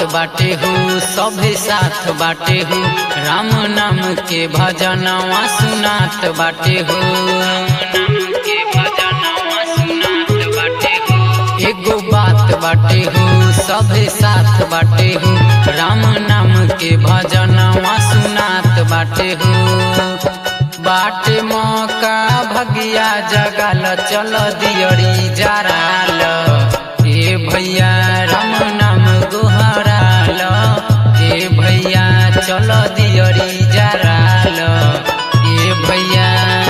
बाटे हो सभे साथ बाटे हो राम नाम के भजनवा सुनात बाटे हो एगो बात बाटे हो सभे साथ बाटे हो राम नाम के भजनवा सुनात बाटे हो बाटे मौका भगिया जगाल चल दियरी जराल ए भैया राम नाम गोहराल ए भैया चल दियरी जराल ए भैया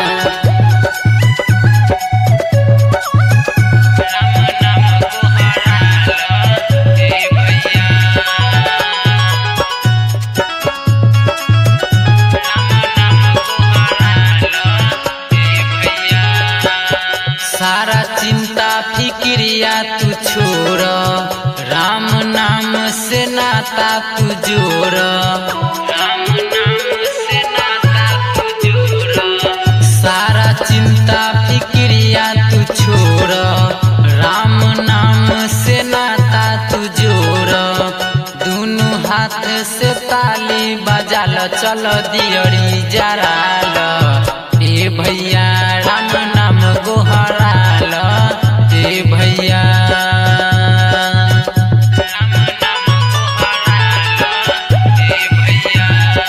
सारा चिंता फिक्रिया तू छोड़ राम नाम से नाता तू जोड़ राम नाम से नाता तू जोड़ सारा चिंता फिक्रिया तू छोड़ राम नाम से नाता तू जोड़ दोनों हाथ से ताली बजाल चल दियरी जराल ए भैया राम नाम गोहराल ए भैया राम नाम गोहराल ए भैया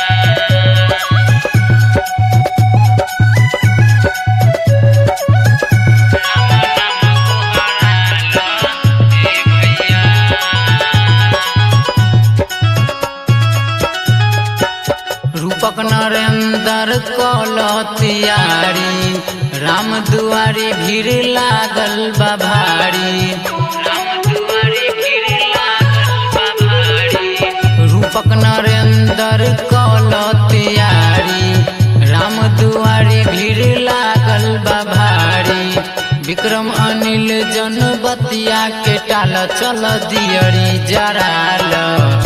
रूपक नरेंद्र कल तियारी राम दुआरी भीड़ लागल बा भारी रूपक नरेंद्र कल तियारी राम दुआरी भीड़ लागल बा भारी विक्रम अनिल जन बतिया के टाल चल दियरी जराल